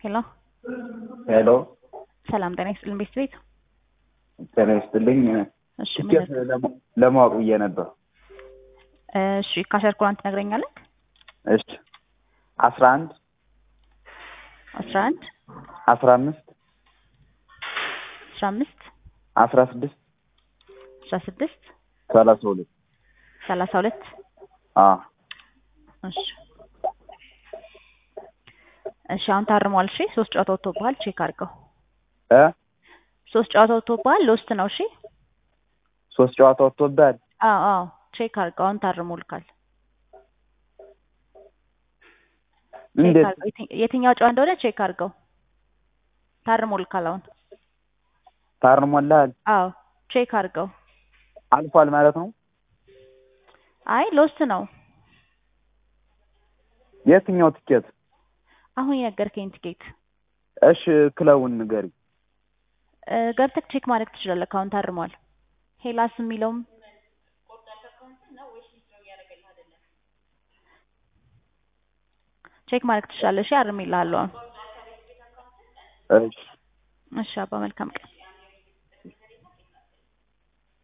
ሄሎ ሄሎ ሰላም ጤና ይስጥልን ቤት ቤት ጤና ይስጥልኝ። እሺ ምን ትኬት ለማ- ለማወቅ ብዬ ነበር። እሺ ካሸር ኩራን ትነግረኛለህ? እሺ አስራ አንድ አስራ አንድ አስራ አምስት አስራ አምስት አስራ ስድስት አስራ ስድስት ሰላሳ ሁለት ሰላሳ ሁለት አ እሺ እሺ አሁን ታርሟል። እሺ ሶስት ጨዋታ ወጥቶብሃል። ቼክ አድርገው። እ ሶስት ጨዋታ ወጥቶብሃል። ሎስት ነው። እሺ ሶስት ጨዋታ ወጥቶብሃል። አዎ አዎ ቼክ አድርገው። አሁን ታርሞልካል። ቼክ እንዴት አድርገው። የትኝ- የትኛው ጨዋታ እንደሆነ ቼክ አድርገው። ታርሞልካል አሁን። ታርሞልሃል? አዎ ቼክ አድርገው። አልፏል ማለት ነው? አይ ሎስት ነው። የትኛው ትኬት? አሁን የነገርከኝ ትኬት እሺ ክለቡን ንገሪ። እ፣ ገብተህ ቼክ ማድረግ ትችላለህ። አሁን ታርሟል። ሄላስ የሚለውም ቼክ ማድረግ ትችላለህ። እሺ አርሜልሃለሁ አሁን። እሺ እሺ አባ መልካም ቀን